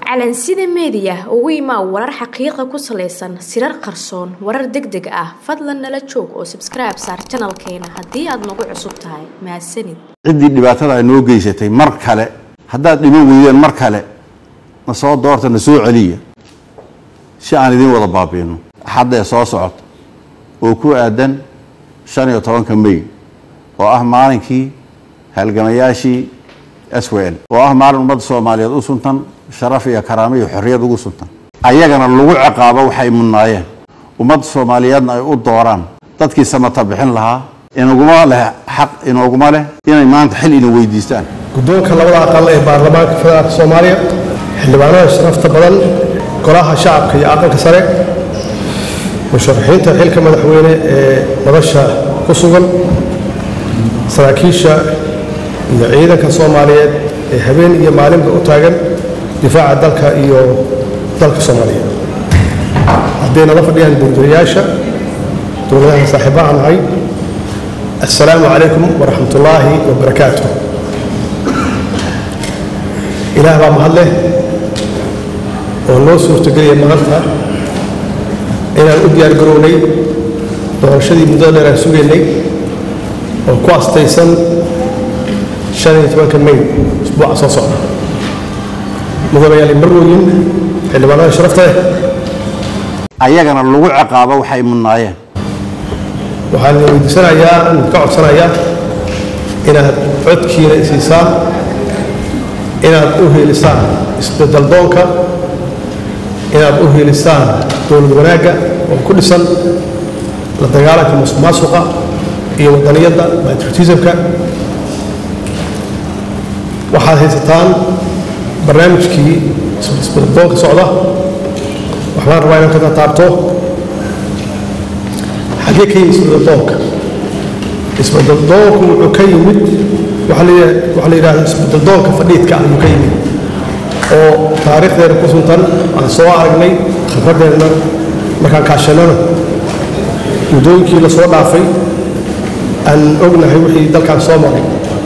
calansida meediya ugu imaa warar xaqiiqa ku salaysan sirar qarsoon warar deg deg ah fadlan nala joog oo sabskribe saar janalkeena haddii aad nagu cusub tahay mahadsanid ciddii dhibaatada ay noo geysatay mar kale haddaad dhiman weydeen mar kale na soo doorta na soo celiya si aan idiin wada baabi'ino axadda ee soo socota oo ku aadan shan iyo tobanka may oo ah maalinkii halgamayaashii s w l oo ah maalin ummadda soomaaliyeed u suntan sharaf iyo karaamo iyo xorriyad ugu suntan ayagana lagu ciqaabo waxay mudnaayeen ummadda soomaaliyeedna ay u dooraan dadkii samata bixin lahaa inaguma leh xaq inooguma leh inay maanta xil ina weydiistaan guddoonka labada aqal ee baarlamaanka federaalka soomaaliya xildhibaanada sharafta badan golaha shacabka iyo aqalka sare musharaxiinta xilka madaxweyne ee madasha ku sugan saraakiisha iyo ciidanka soomaaliyeed ee habeen iyo maalinba u taagan difaaca dalka iyo dalka soomaaliya hadday nala fadhiyaan buurdirayaasha dowladaha saaxiibaha nahay assalaamu calaykum waraxmat ullaahi wabarakaatu ilaah baa mahad leh oo noo suurtogeliya maanta inaan u diyaar garownay doorashadii muddada dheer aan sugaynay oo ku astaysan shan iyo tobanka may isbuuca soo socda mudanayaal marwooyin xildhibaanada sharafta leh ayagana lagu ciqaabo waxay mudnaayeen waxaan idin weydiisanayaa idinka codsanayaa inaad codkiina isiisaan inaad u hiilisaan isbedel doonka inaad u hiilisaan dowlad wanaagga oo ku dhisan la dagaalanka musuq maasuqa iyo wadaniyadda patriotismka waxaad haysataan barnaamijkii isbedel doonka socda waxbaan rabaa inaan ka taabto xaggee ka yimid isbedel doonka isbedel doonku wuxuu ka yimid waxaa la yidhahda isbedel doonka fadhiidka ayuu ka yimid oo taariikhdeena ku suntan aan soo aragnay khibradeenna markaan kaashannana muddooyinkii la soo dhaafay aan ognahay wixii dalkaan soo maray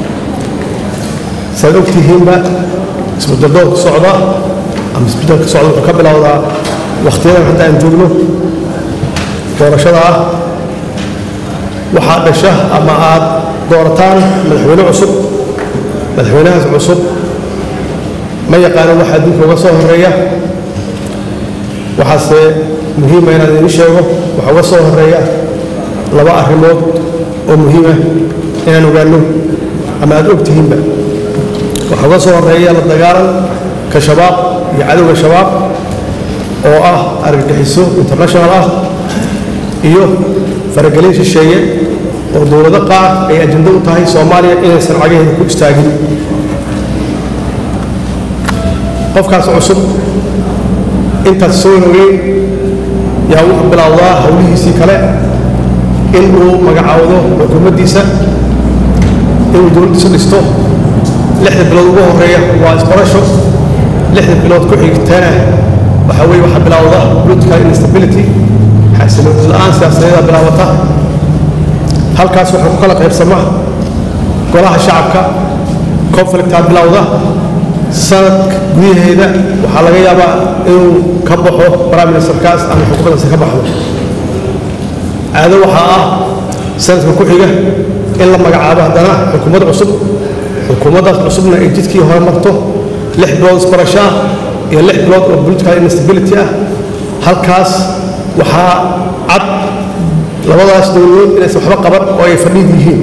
saad og tihiinba isbedel doonka socda ama isbedelka socda wuxuu ka bilowdaa wakhtiyadan hadda aan joogno doorashada ah waxaad dhasha ama aad doorataan madaxweyne cusub madaxweynahaas cusub ma yaqaano waxa adduunka uga soo horeeya waxaase muhiima inaan idin sheego waxa uga soo horeeya laba arrimood oo muhiima inaan ogaano ama aad og tihiinba waxa uga soo horeeya la dagaalanka shabaab iyo cadowga shabaab oo ah argagixiso international ah iyo faragelin shisheeye oo dowlado qaar ay ajando u tahay soomaaliya inaysan cagaheeda ku istaagin qofkaas cusub intaas soo rogeyn yaa wuxuu bilowdaa howlihiisii kale in uu magacaawdo xukuumaddiisa inuu dowladdiisa dhisto lixda bilood ugu horeeya waa isbarasho lixda bilood ku xigtana waxaa weye waxaa bilowda political instability xasilooni la-aan siyaasadeeda bilaabata halkaas waxaa ku kala qaybsama golaha shacabka conflictaa bilowda sanadka gudaheeda waxaa laga yaabaa inuu ka baxo prime ministerkaas ama xukuumaddaasi ka baxdo caado waxaa ah sanadka ku xiga in la magacaabo haddana xukuumad cusub xukuumaddaas cusubna ay jidkii hore marto lix bilood isbarasho ah iyo lix bilood oo political instability ah halkaas waxaa cad labadaas dowladood inaysan waxba qaban oo ay fadhiid yihiin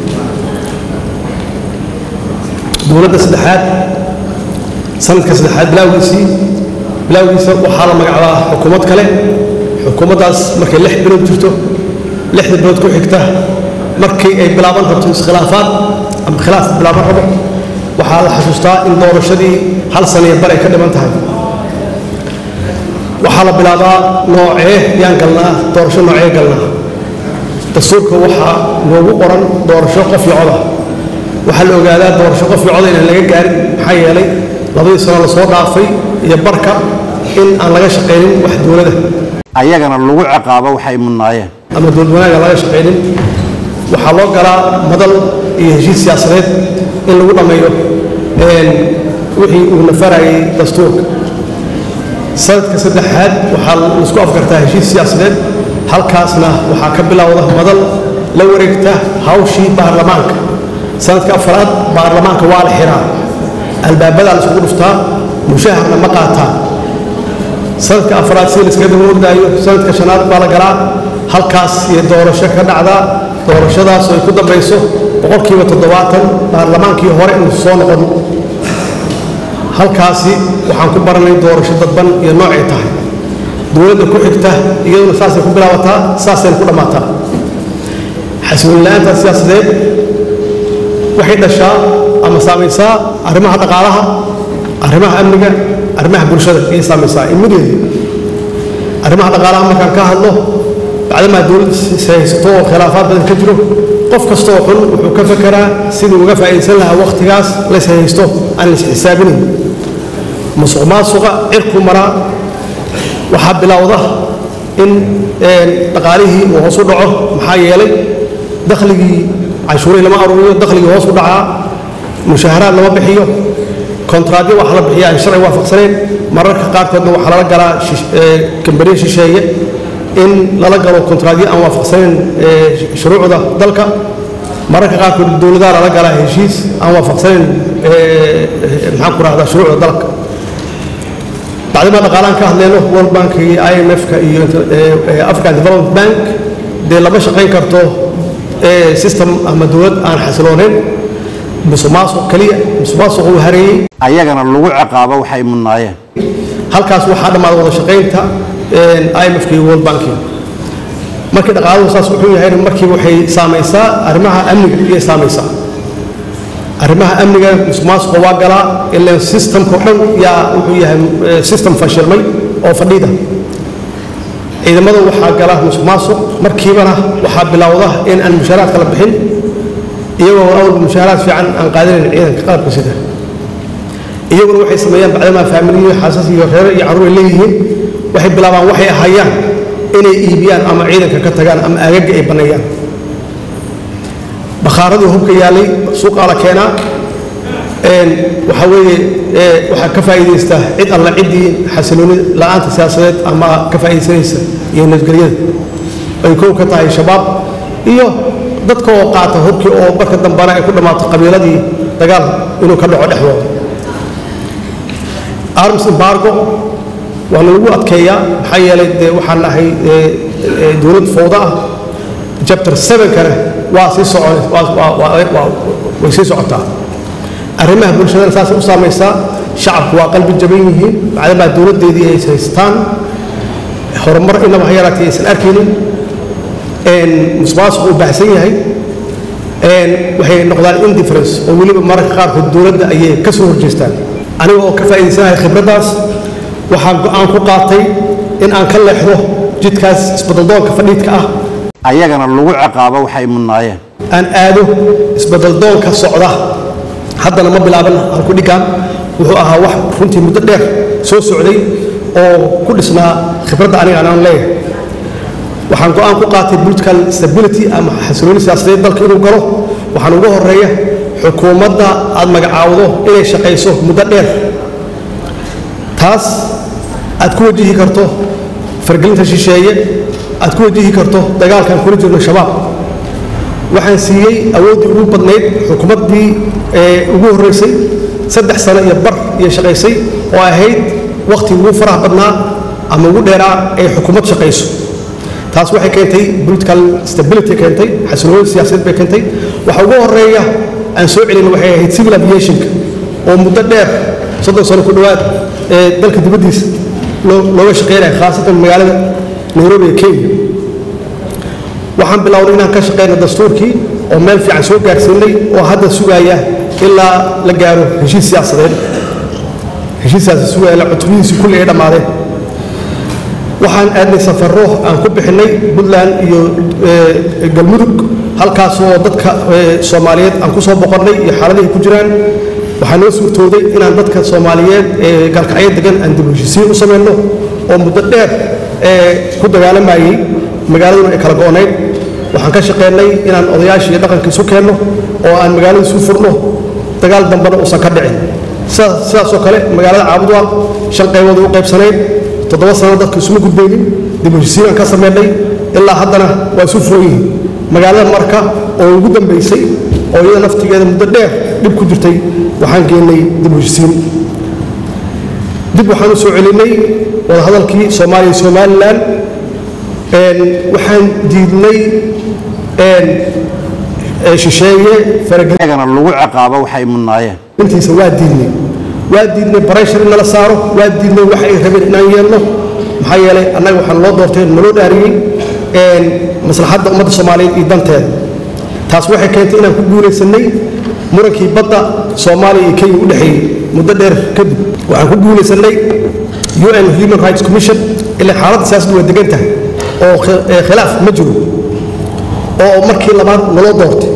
dowladda saddexaad sanadka saddexaad bilaawgiisii bilaawgiisa waxaa la magacaabaa xukuumad kale xukuumaddaas markay lix bilood jirto lixda bilood ku xigta markii ay bilaaban rabto iskhilaafaad ama khilaaf bilaaban rabo waxaa la xasuustaa in doorashadii hal saniya bar ay ka dhiman tahay waxaa la bilaabaa noocee yaan galnaa doorasho noocee galnaa dastuurka waxaa noogu qoran doorasho qof iyo coda waxaa la ogaadaa doorasho qof iyo coda inaan laga gaarin maxaa yeelay labadii sano lasoo dhaafay iyo barka in aan laga shaqaynin wax dowlada ayagana lagu ciqaabo waxay mudnaayeen ama dowlad wanaaga laga shaqaynin waxaa loo galaa madal iyo heshiis siyaasadeed in lagu dhammeeyo wixii uu nafarayay dastuurka sanadka saddexaad waxaa laisku afgartaa heshiis siyaasadeed halkaasna waxaa ka bilowda madal la wareegta hawshii baarlamaanka sanadka afaraad baarlamaanka waa la xiraa albaabadaa la isugu dhuftaa mushaharna ma qaataan sanadka afraad si la iskaga daba ordaayo sanadka shanaad baa la galaa halkaas iyo doorasho ka dhacdaa doorashadaas ay ku dambayso boqolkiiba toddobaatan baarlamaankii hore inuu soo noqon halkaasi waxaan ku baranay doorasho dadban iyo noocay tahay dowladda ku xigta iyaduna saasay ku bilaabataa saasayna ku dhammaataa xasilooni la-aanta siyaasadeed waxay dhashaa ama saamaysaa arrimaha dhaqaalaha arrimaha amniga arrimaha bulshada ayay saamaysaa immediately arrimaha dhaqaalaha markaan ka hadlo bacdamaa dowladda haysato oo khilaafaad badan ka jiro qof kasta oo xun wuxuu ka fekeraa sidii uga faa'iidaysan lahaa wakhtigaas lays haysto aan lays xisaabinayn musuq maasuqa cirku maraa waxaa bilowda in dhaqaalihii uu hoos u dhaco maxaa yeelay dakhligii canshuurihii lama aruuriyo dakhligii hoos u dhacaa mushaaharaad lama bixiyo kontraadyo waxa la bixiya aan sharci waafaqsaneyn mararka qaarkoodna waxaa lala galaa kambaniya shisheeye in lala galo kontraadyo aan waafaqsaneyn shuruucda dalka mararka qaarkood dowladaha lala galaa heshiis aan waafaqsaneyn maxaan ku rahdaa shuruucda dalka bacdimaa dhaqaalaan ka hadleyno world bank iyo i m f-ka iyo african development bank dee lama shaqayn karto system ama dowlad aan xasilooneyn musuqmaasuq keliya musuqmaasuq uu hareeyey ayagana lagu ciqaabo waxay mudnaayeen halkaas waxaa dhammaada wada shaqaynta imfk iyo world banking markii dhaqaaluhu saas wuxuu yahayna markiiba waxay saamaysaa arrimaha amniga iyay saamaysaa arrimaha amniga musuqmaasuqa waa galaa ilaan systemka o dhan yaa wuxuu yahay system fashilmay oo fadhida ciidamada waxaa gala musuqmaasuq markiibana waxaa bilowda in aan mushaaraadka la bixin iyagoo awalba mushaaraad fiican aan qaadanayn ciidanka qalabka sida iyaguna waxay sameeyaan bacdamaa faamiliyo xaasas iyo reere iyo carruur ay leeyihiin waxay bilaabaan waxay ahayaan inay iibiyaan ama ciidanka ka tagaan ama aagaga ay banneeyaan bakhaaradii hubka yaalay suuqaa la keenaa waxaa weeye waxaa ka faa'iidaysta cid alla ciddii xasilooni la'aanta siyaasadeed ama ka faa'iidaysanaysa iyo nabadgelyada ay kow ka tahay shabaab iyo dadka oo qaata hubkii oo marka dambana ay ku dhammaato qabiiladii dagaal inuu ka dhaco dhexdooda arms embargo waa lalagu adkeeyaa maxaa yeelay dee waxaan nahay dowlad fowda ah chapter seven-kana waa sii socon way sii socotaa arrimaha bulshadana saasay u saamaysaa shacabku waa qalbi jaban yihiin bacdamaa dowladdeedii ay haystaan horumar inaba ha yaraatay aysan arkaynin musuqmaasuqu uu baahsan yahay waxay noqdaan indifference oo weliba mararka qaarkood dowladda ayay ka soo horjeestaan aniga oo ka faa'iidaysanahay khibraddaas waxaan go'aan ku qaatay in aan ka leexdo jidkaas isbadaldoonka fadhiidka ah ayagana lagu ciqaabo waxay mudnaayeen aan aado isbadaldoonka socda haddana ma bilaaban halku dhigaan wuxuu ahaa wax runtii muddo dheer soo socday oo ku dhisnaa khibradda aniga aan leeyahay waxaan go'aan ku qaatay political stability ama xasilooni siyaasadeed dalka inuu galo waxaan ugu horeeya xukuumadda aad magacaawdo inay shaqayso muddo dheer taas aad ku wajihi karto fargelinta shisheeye aad ku wajihi karto dagaalkaan kula jirno shabaab waxaan siiyey awooddii ugu badnayd xukuumaddii ugu horraysay saddex sano iyo bar iyo shaqaysay oo ahayd wakhti ugu faraha badnaa ama ugu dheeraa ay xukuumad shaqayso taas waxay keentay political stability keentay xasilooni siyaasadeed bay keentay waxa ugu horeeya aan soo celin waxay ahayd civil aviationka oo muddo dheer soddon sano ku dhowaad ee dalka dibaddiisa looga shaqeynaya khaasatan magaalada nairobi ee kenya waxaan bilownay inaan ka shaqeyno dastuurkii oo meel fiican soo gaarsiinay oo hadda sugaaya ilaa la gaaro heshiis siyaasadeed heshiiskaasi sugaya la cutubadiisii kulli ay dhammaadeen waxaan aadnay safarro aan ku bixinay puntland iyo galmudug halkaasoo dadka soomaaliyeed aan ku soo boqonnay iyo xaaladihi ku jiraan waxaa noo suurtooday inaan dadka soomaaliyeed ee galkacyo degan aan dib heshiisiin u samayno oo muddo dheer ku dagaalamayey magaaladuna ay kala go'onayd waxaan ka shaqeynay inaan odayaashii iyo dhaqanka isu keenno oo aan magaalada isu furno dagaal dambena uusan ka dhicin sidaasoo kale magaalada caabudwaal shan qaybood u qaybsanayd toddoba sano dadka isuma gudbaynin dib u heshiisiinaan ka sameynay ilaa haddana waa isu furan yihiin magaalada marka oo ugu dambaysay oo iyada naftigeeda muddo dheer dhib ku jirtay waxaan geennay dib u heshiisiin dib waxaan u soo celinay wadahadalkii soomaaliya iyo somalilan waxaan diidnay shisheeye iyagana lagu ciqaabo waxay mudnaayeen intiisa waa diidnay waa diidnay barayshar in nala saaro waa diidnay wax ay rabeen inaan yeelno maxaa yeelay annaga waxaan loo doortay naloo dhaariyey maslaxadda ummadda soomaaliyeed iyo danteeda taas waxay keentay inaan ku guulaysanay murankii badda soomaaliya iyo kenya u dhexeeyey muddo dheer kadib waxaan ku guulaysanay un human rights commission ilaa xaaladda siyaasaddu waa degan tahay oo khilaaf ma jiro oo markii labaad naloo doortay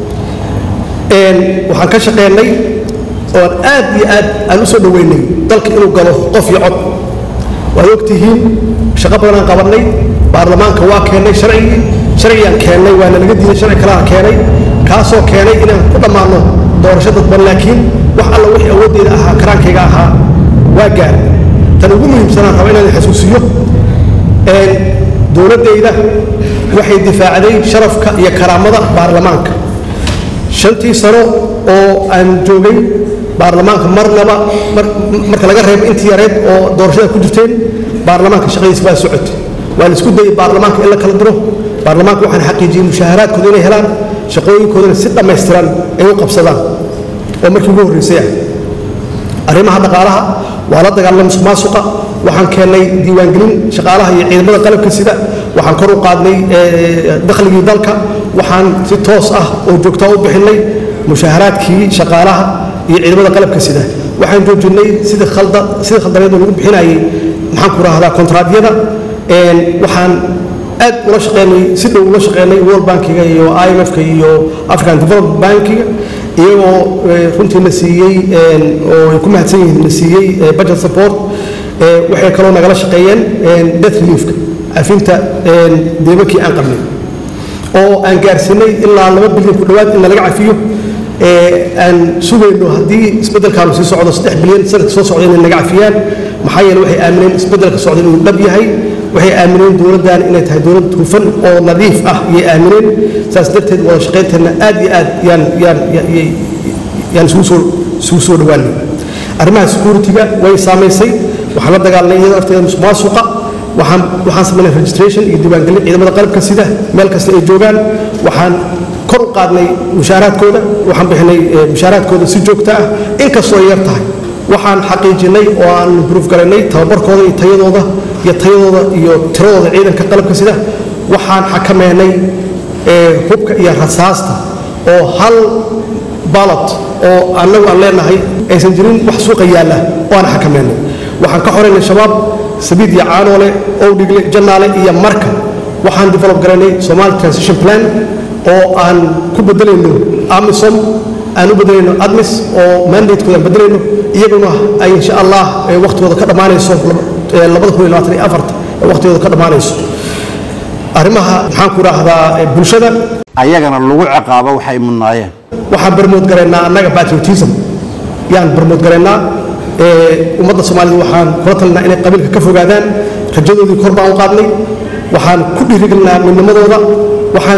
waxaan ka shaqeynay oon aad iyo aad aan u soo dhoweynay dalka inuu galo qof iyo cod waad ogtihiin shaqo badan aan qabannay baarlamaanka waa keennay sharcigii sharcigaan keennay waana laga diiday sharci kalena keenay kaasoo keenay inaan ku dhammaanno doorasho dadban laakiin wax alla wixii awooddeeda ahaa karaankayga ahaa waa gaar tan ugu muhiimsanaan raba inaan xasuusiyo dowladdayda waxay difaacday sharafka iyo karaamada baarlamaanka shantii sano oo aan joogay baarlamaanka marnaba marka laga reebo intii yareed oo doorashada ku jirteen baarlamaanka shaqadiisa waa socotay waa la isku dayay baarlamaanka in la kala diro baarlamaanka waxaan xaqiijiyey mushaaharaadkooda inay helaan shaqooyinkoodana si dhammaystiran ay u qabsadaan oo markii ugu horreysay ah arrimaha dhaqaalaha waa la dagaalamay musuqmaasuqa waxaan keennay diiwaangelin shaqaalaha iyo ciidamada qalabka sida waxaan kor u qaadnay dakhligii dalka waxaan si toos ah oo joogtaa u bixinay mushaaharaadkii shaqaalaha iyo ciidamada qalabka sida waxaan joojinnay sidii khalda sidii khaldaneed oo lagu bixinayay maxaan ku rahdaa kontraadyada waxaan aad ula shaqeynay si dhow ula shaqeynay world bankiga iyo imfka iyo african development bankiga iyagoo runtii na siiyey oo ay ku mahadsan yihiin na siiyey budget support waxay kaloo nagala shaqeeyeen death reliefka cafinta deemankii aan qabnay oo aan gaarsiinay ilaa laba bilyan ku dhowaad in nalaga cafiyo aan sugayno haddii isbeddelkaanu sii socdo saddex bilyan sanadka soo socda inay naga cafiyaan maxaa yeele waxay aamineen isbeddelka socda inuu dhab yahay waxay aamineen dowladdan inay tahay dowlad hufan oo nadiif ah iyay aamineen saas darteed wada shaqaynteenna aad iyo aad yaan yaan yaan isugu soo isugu soo dhowaanay arrimaha security-ga way saamaysay waxaan la dagaalanay iyada lafteeda musuqmaasuqa waxaan waxaan samaynay registration iyo diiwaangelin ciidamada qalabka sida meel kasta ay joogaan waxaan kor u qaadnay mushaaraadkooda waxaan bixinay mushaaraadkooda si joogto ah inkastoo ay yar tahay waxaan xaqiijinay oo aan improve garaynay tababarkooda iyo tayadooda iyo tayadooda iyo tiradooda ciidanka qalabka sida waxaan xakameynay hubka iyo rasaasta oo hal ballot oo annagu aan leenahay aysan jirin wax suuqa yaalla oo aan xakameynay waxaan ka xoraynay shabaab sabiid iyo caanoole owdhigle jannaale iyo marka waxaan develop garaynay somali transition plan oo aan ku bedelayno amisom aan u bedelayno admis oo mandatekooda aan bedelayno iyaguna ay insha allah waqtigooda ka dhammaanayso labada kun iyo labaatan iyo afarta waqtigooda ka dhammaanayso arrimaha maxaan ku idhaahdaa bulshada ayagana lagu ciqaabo waxay mudnaayeen waxaan barmood garaynaa annaga patriotism yaan barmood garaynaa ummadda soomaalida waxaan kula talinaa inay qabiilka ka fogaadaan rajadoodii kor baan u qaadnay waxaan ku dhiirigelinaa midnimadooda waxaan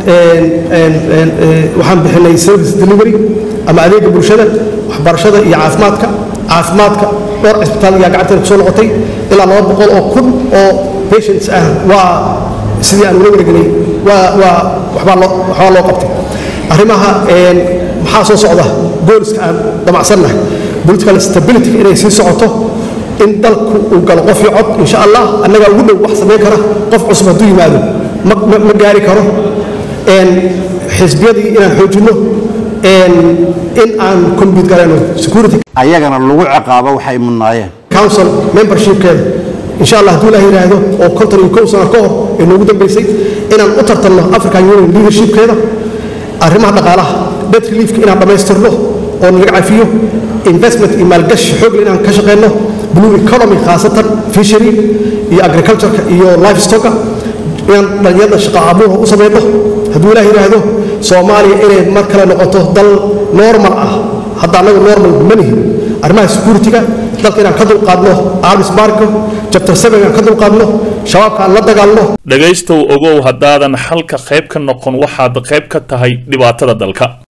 waxaan bixinay service delivery ama adeega bulshada waxbarashada iyo caafimaadka caafimaadka dhowr cisbitaal ayaa gacanteena kusoo noqotay ilaa laba boqol oo kun oo patients ah waa sidii aan ula wareegnay waa waa waxbaa loo waxbaa loo qabtay arrimaha maxaa soo socda booliska aan damacsannahay political stability inay sii socoto in dalku uu galo qof iyo cod insha allah annagaa ugu dhow wax samayn kara qof cusub hadduu yimaado ma ma gaari karo xisbiyadii inaan xoojinno in aan compete garayno security ayagana lagu ciqaabo waxay mudnaayeen council membershipkeeda insha allah hadduu ilaah yidhaahdo oo konton iyo kow sano ka hor ee noogu dambaysay inaan u tartanno african union leadershipkeeda arrimaha dhaqaalaha debt reliefka inaan dhammaystirno oo nalaga cafiyo investment iyo maalgashi xoogle inaan ka shaqeyno blue economy khaasatan fishery iyo agricultureka iyo lifestocka inaan dhalinyarada shaqo abuurha u samayno hadduu ilaah yidhaahdo soomaaliya inay mar kale noqoto dal normal ah hadda annagu normal ma nihin arrimaha security-ga dalka inaan ka dulqaadno armismarko jabtar seven aan ka dulqaadno shabaabka aan la dagaalno dhegaystow ogow haddaadan xalka qayb ka noqon waxaad qayb ka tahay dhibaatada dalka